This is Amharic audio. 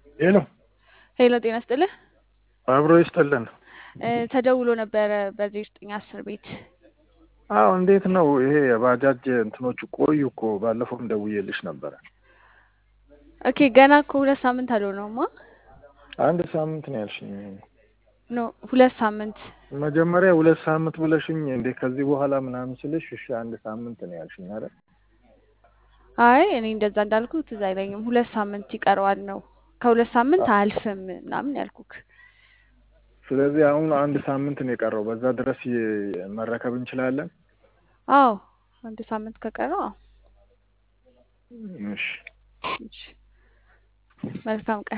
ሄሎ ሄሎ ጤና ይስጥልህ። አብሮ ይስጥልን። እ ተደውሎ ነበረ በዚህ ዘጠኝ አስር ቤት አዎ እንዴት ነው ይሄ የባጃጅ እንትኖቹ ቆዩ እኮ ባለፈውም ደውዬልሽ ነበረ። ኦኬ ገና እኮ ሁለት ሳምንት አልሆነውማ። አንድ ሳምንት ነው ያልሽኝ። ኖ ሁለት ሳምንት መጀመሪያ ሁለት ሳምንት ብለሽኝ እንዴ ከዚህ በኋላ ምናምን ስልሽ እሺ አንድ ሳምንት ነው ያልሽኝ አይደል? አይ እኔ እንደዛ እንዳልኩ ትዝ አይለኝም። ሁለት ሳምንት ይቀረዋል ነው ከሁለት ሳምንት አያልፍም ምናምን ያልኩክ። ስለዚህ አሁን አንድ ሳምንት ነው የቀረው። በዛ ድረስ ይ- መረከብ እንችላለን? አዎ አንድ ሳምንት ከቀረው አዎ። እሺ እሺ። መልካም ቀን